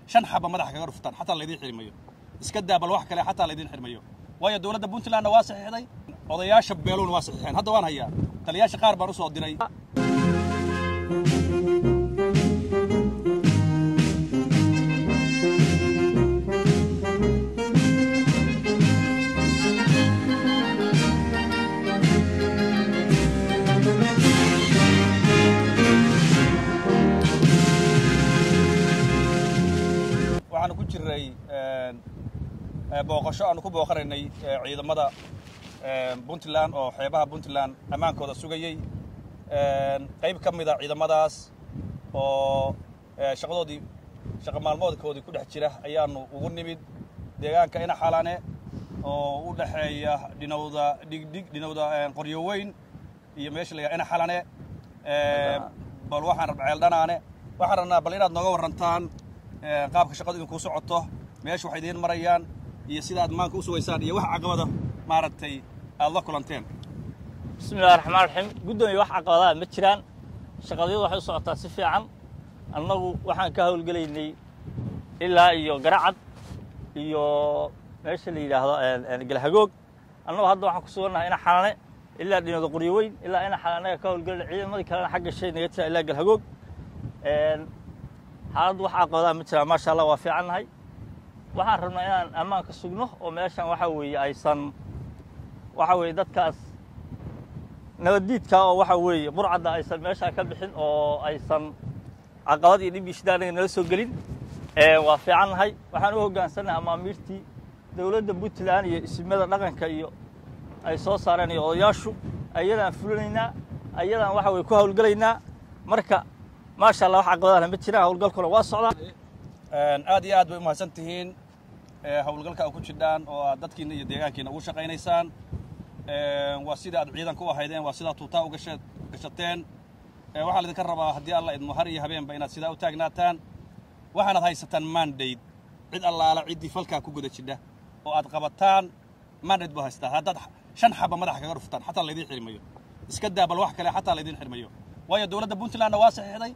shan xaba madaxa kaga dhuftaan xataa laydiin xirmayo iska daa bal wax kale xataa laydiin xirmayo waayo dowladda puntlandna waa saxiixday odayaasha beelowna waa saxiixeen hadda waan hayaa taliyaasha qaar baan u soo diray waxaanu ku jirnay booqasho aanu ku booqanaynay ciidamada puntland oo xeebaha puntland ammaankooda sugayey qayb ka mida ciidamadaas oo shaqadoodii shaqa maalmoodkoodii ku dhex jira ayaanu ugu nimid deegaanka inaxalane oo u dhexeeya dhinowda dhigdhig dhinowda qoryo weyn iyo meesha la yidhaha inaxalane bal waxaan rabna ceeldhanaane waxaan rabnaa bal inaad nooga warrantaan qaabka shaqadu idinkuu socoto meesha waxay idiin marayaan iyo sida aad maanka u sugaysaan iyo wax caqabada maaragtay aad la kulanteen bismillahi raxmaan raxiim guddoomiye wax caqabadaha ma jiraan shaqadyadu waxay u socotaa si fiican annagu waxaan ka howlgelaynay ilaa iyo garacad iyo meesha la yidhaahdo galhagoog annagu hadda waxaan ku sugannahay ina xalane ilaa dhinooda qoryo weyn ilaa ina xalane annaga ka howlgelayna ciidamadii kalena xagga shay naga jira ilaa galhagoog xaaladdu wax caqabadaha ma jiraan maasha allah waa fiicannahay waxaan rabnaa inaan ammaanka sugno oo meeshan waxaa weeye aysan waxaa weeye dadkaas nabaddiidka oo waxaa weeye burcadda aysan meeshaa ka bixin oo aysan caqabad iyo dhib iyo shida anaga nala soo gelin waa fiicannahay waxaan u hoggaansannahay amaamiirtii dowladda puntland iyo isimada dhaqanka iyo ay soo saareen iyo odayaashu ayadaan fulinaynaa ayadaan waxa weye ku howlgelaynaa marka maasha allah wax caqabadaana ma jiraan howlgalkuna waa socdaa aad iyo aad bay u mahadsan tihiin howlgalka a ku jidhaan oo aad dadkiina iyo deegaankiina ugu shaqaynaysaan waa sida aad ciidanka u ahaydeen waa sidaa tuutaa u gashateen waxaa laydinka rabaa haddii alla idmo har iyo habeenba inaad sidaa u taagnaataan waxaanaad haysataan mandayd cid allaala ciddii falkaa ku guda jidha oo aad qabataan mandayd buu haystaa haddaad shan xaba madaxa kaga dhuftaan xataa laydiin xirmayo iska daa bal wax kale xataa laydiin xirmayo waayo dowladda puntlandna waa saxiixday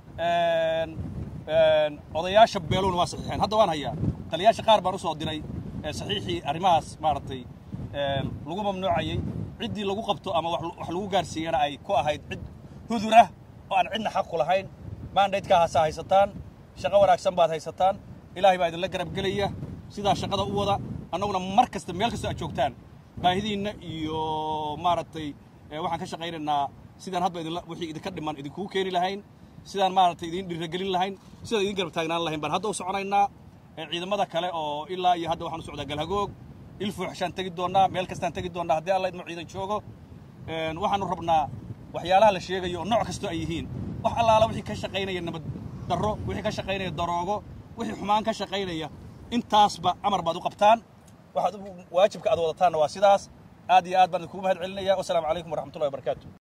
odayaasha beelowna waa saxiixeen hadda waan hayaa taliyaasha qaar baan u soo diray saxiixii arrimahaas maaragtay lagu mamnuucayey ciddii lagu qabto ama wax lagu gaarsiiyana ay ku ahayd cid hudurah oo aan cidna xaq ku lahayn mandaydkaa haasaa haysataan shaqo wanaagsan baad haysataan ilaahay baa idinla garab gelaya sidaa shaqada u wada annaguna mar kasta meel kasta aad joogtaan baahidiinna iyo maaragtay waxaan ka shaqaynaynaa sidaan hadba idinla wixii idinka dhiman idinkuu keeni lahayn sidaan maaragtay idiin dhiragelin lahayn sidaan idin garab taagnaan lahayn baan hadda u soconaynaa ciidamada kale oo ilaa iyo hadda waxaan u socdaa galhagoog ilfuuxshaan tegi doonnaa meel kastaan tegi doonnaa haddii alla idmo ciidan joogo waxaanu rabnaa waxyaalaha la sheegayo oo nooc kastoo ay yihiin wax allaala wixii ka shaqaynaya nabad darro wixii ka shaqaynaya daroogo wixii xumaan ka shaqaynaya intaasba amar baad u qabtaan waxaad waajibka aad wadataanna waa sidaas aad iyo aad baan idinkugu mahad celinaya wasalaamu calaykum waraxmatullahi wabarakaatu